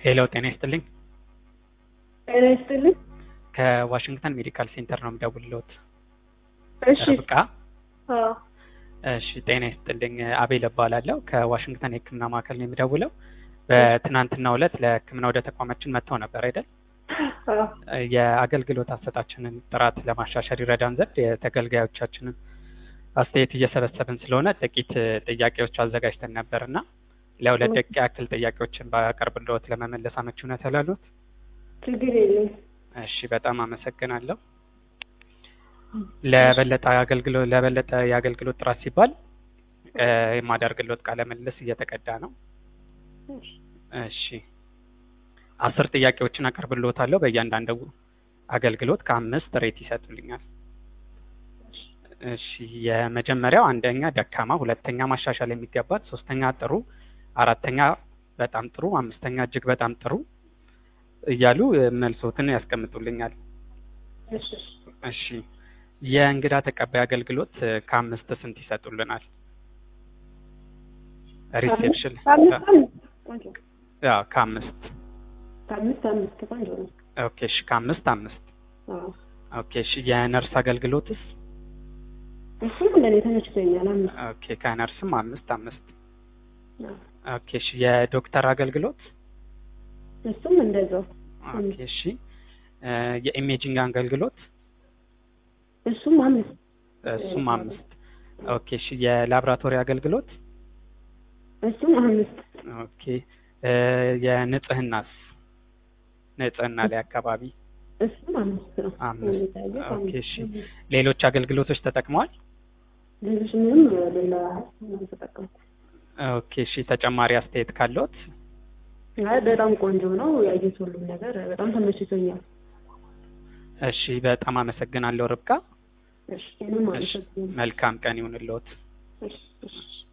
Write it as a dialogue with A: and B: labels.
A: ሄሎ ጤና ይስጥልኝ።
B: ጤና ይስጥልኝ።
A: ከዋሽንግተን ሜዲካል ሴንተር ነው የምደውልልዎት።
B: እሺ።
A: ርብቃ?
B: አዎ።
A: እሺ ጤና ይስጥልኝ። አቤል እባላለሁ ከዋሽንግተን የሕክምና ማዕከል ነው የምደውለው። በትናንትናው ዕለት ለሕክምና ወደ ተቋማችን መጥተው ነበር አይደል?
B: አዎ።
A: የአገልግሎት አሰጣችንን ጥራት ለማሻሻል ይረዳን ዘንድ የተገልጋዮቻችንን አስተያየት እየሰበሰብን ስለሆነ ጥቂት ጥያቄዎች አዘጋጅተን ነበር እና ለሁለት ደቂቃ ያክል ጥያቄዎችን ባቀርብልዎት ለመመለስ አመቺነት ያላሉት?
B: ችግር የለም።
A: እሺ በጣም አመሰግናለሁ። ለበለጠ አገልግሎት ለበለጠ የአገልግሎት ጥራት ሲባል እ የማደርግልዎት ቃለ ምልልስ እየተቀዳ ነው። እሺ አስር ጥያቄዎችን አቀርብልዎታለሁ። በእያንዳንዱ አገልግሎት ከአምስት ሬት ይሰጡልኛል። እሺ የመጀመሪያው አንደኛ ደካማ፣ ሁለተኛ ማሻሻል የሚገባት፣ ሶስተኛ ጥሩ፣ አራተኛ በጣም ጥሩ፣ አምስተኛ እጅግ በጣም ጥሩ እያሉ መልሶትን ያስቀምጡልኛል።
B: እሺ።
A: እሺ የእንግዳ ተቀባይ አገልግሎት ከአምስት ስንት ይሰጡልናል? ሪሴፕሽን
B: ከአምስት አምስት ቆንጆ ነው።
A: ያው ከአምስት
B: ከአምስት አምስት ቆንጆ ነው።
A: ኦኬ እሺ ከአምስት አምስት
B: አዎ።
A: ኦኬ እሺ የነርስ አገልግሎትስ?
B: እሱም ለእኔ ተመችቶኛል። አምስት
A: ኦኬ ከነርስም አምስት አምስት
B: አዎ።
A: ኦኬ እሺ የዶክተር አገልግሎት?
B: እሱም እንደዛው
A: ኦኬ እሺ እ የኢሜጂንግ አገልግሎት?
B: እሱም አምስት
A: እሱም አምስት ኦኬ እሺ የላብራቶሪ አገልግሎት?
B: እሱም አምስት
A: ኦኬ እ የንጽህናስ ንጽህና ላይ አካባቢ
B: እሱም አምስት ነው።
A: አምስት
B: የሚታየው
A: ኦኬ
B: አምስት
A: እሺ
B: ነው።
A: ሌሎች አገልግሎቶች ተጠቅመዋል?
B: ሌሎች ምንም ሌላ አልተጠቀምኩም።
A: ኦኬ እሺ ተጨማሪ አስተያየት ካለዎት?
B: አይ በጣም ቆንጆ ነው ያየሁት ሁሉም ነገር በጣም ተመችቶኛል።
A: እሺ በጣም አመሰግናለሁ ርብቃ።
B: እሺ እኔም
A: እሺ
B: አመሰግናለሁ።
A: መልካም ቀን ይሁንልዎት።
B: እሺ እሺ